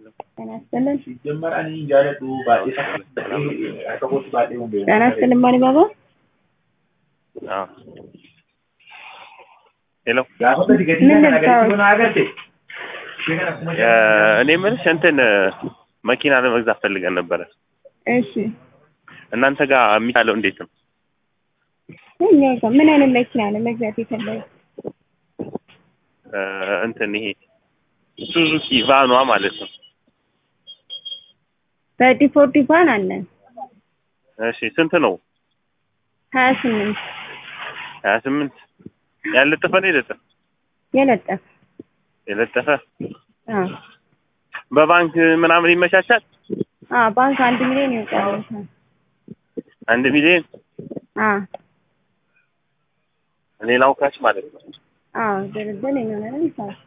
ጤና ይስጥልን። ሲጀመር ani jaaladhu baay'ee akka kootti baay'ee hundeera. ጤና ይስጥልን ማን ባባ ሄሎ Gaafota digatii ምን kana ልታወቅ? agarsiisuu na agarte. Ishee kana akkuma እኔ የምልሽ እንትን መኪና ለመግዛት ፈልገን ነበረ። እሺ እናንተ ጋር የሚቻለው እንዴት ነው? እኛ ጋር ምን አይነት መኪና ነው መግዛት የፈለገ? እ፣ እንትን ይሄ ሱዙኪ ቫኗ ማለት ነው። በዲፎርዲ ቫን አለን እሺ ስንት ነው? ሀያ ስምንት ሀያ ስምንት ያለጠፈ ነው የለጠፈ የለጠፍ የለጠፈ አዎ በባንክ ምናምን ይመቻቻል? አዎ ባንክ አንድ ሚሊዮን ይወጣለታል። አንድ ሚሊዮን አዎ ሌላው ካሽ ማለት ነው። አዎ ድርድር የሚሆነው ይሳል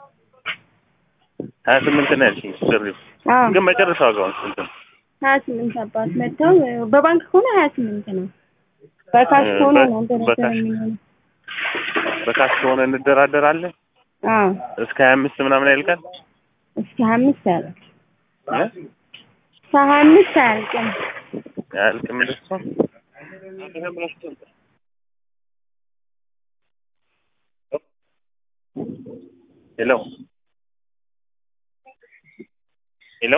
ሀያ ስምንት ነው ያልሽኝ ጥሪው አዎ ግን መጨረሻ ዋጋውን ስንት ነው? ሀያ ስምንት አባት መጥተው በባንክ ከሆነ ሀያ ስምንት ነው። በካሽ እ፣ ከሆነ በ- ነው ድርድር በካሽ። የሚሆነው። በካሽ ከሆነ እንደራደራለን አዎ እስከ ሀያ አምስት ምናምን ያልቃል። እስከ ሀያ አምስት አያልቅ እ? እስከ ሀያ አምስት አያልቅም። አያልቅም እንደሱ ሄሎ ሄሎ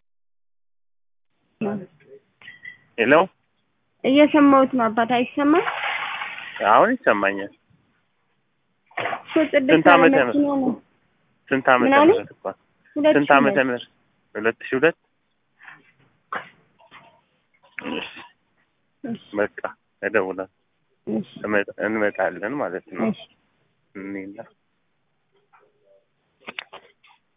ሄሎ እየሰማሁት ነው አባት አይሰማም? አሁን ይሰማኛል። እኮ ጽድት ስንት ያለ ዓመተ መኪና ነው። ስንት ዓመተ ምን አለ? ምህረት እንኳን ሁለት ስንት ሺህ ዓመተ ሁለት ምህረት ሁለት ሺህ ሁለት እሺ፣ እሺ፣ በቃ እደውላለሁ እሺ፣ እመጣ- እንመጣለን ማለት ነው እሺ። እኔና